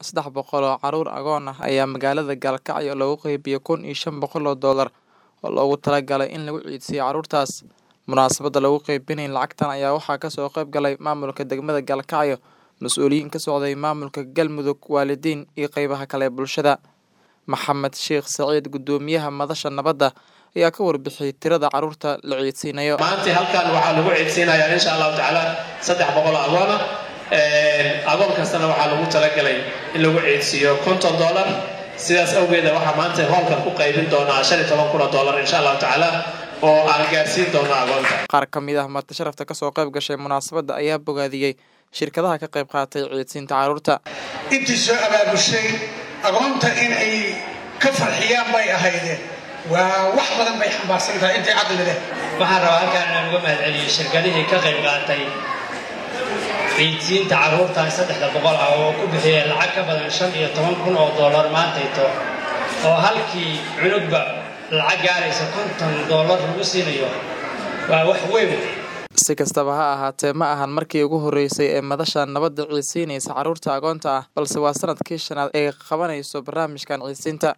saddex boqol oo carruur agoon ah ayaa magaalada Gaalkacyo loogu qaybiyay kun iyo shan boqol oo doolar oo loogu talagalay in lagu ciidsiiyo carruurtaas. Munaasabadda lagu qaybinayay lacagtan ayaa waxaa kasoo qayb galay maamulka degmada Gaalkacyo, mas'uuliyiin ka socday maamulka Galmudug, waalidiin iyo qaybaha kale ee bulshada. Maxamed Sheekh Saciid, guddoomiyaha madasha nabadda, ayaa ka warbixiyay tirada carruurta la ciidsiinayo. maanta halkan waxaa lagu ciidsiinayaa insha allahu tacaala saddex boqol oo agoon ah agoon kastana waxaa lagu talagalay in lagu ciidsiiyo konton dollar sidaas awgeeda waxaa maanta hoolkan ku qaybin doonaa shan iyo toban kun oo dollar insha allahu tacaala oo aan gaarsiin doono agoonta Qaar ka mid ah marti sharafta kasoo qayb gashay munaasabadda ayaa bogaadiyey shirkadaha ka qayb qaatay ciidsiinta carruurta. intii soo abaabushay agoonta in ay ka farxiyaan bay ahaydeen waa wax badan bay xambaarsan tahay intay caqli leh waxaan rabaa halkaan inaan uga mahadceliyo shirkadihii ka qayb qaatay ciidsiinta carruurtan saddexda boqol ah oo ku bixiyay lacag ka badan shan iyo toban kun oo dollar maantayto oo halkii cunugba lacag gaaraysa konton dollar lagu siinayo waa wax weyn Si kastaba ha ahaatee, ma ahan markii ugu horeysay ee madasha nabadda ciidsiinaysa carruurta agoonta ah, balse waa sanadkii shanaad ee qabanayso barnaamijkan ciidsiinta.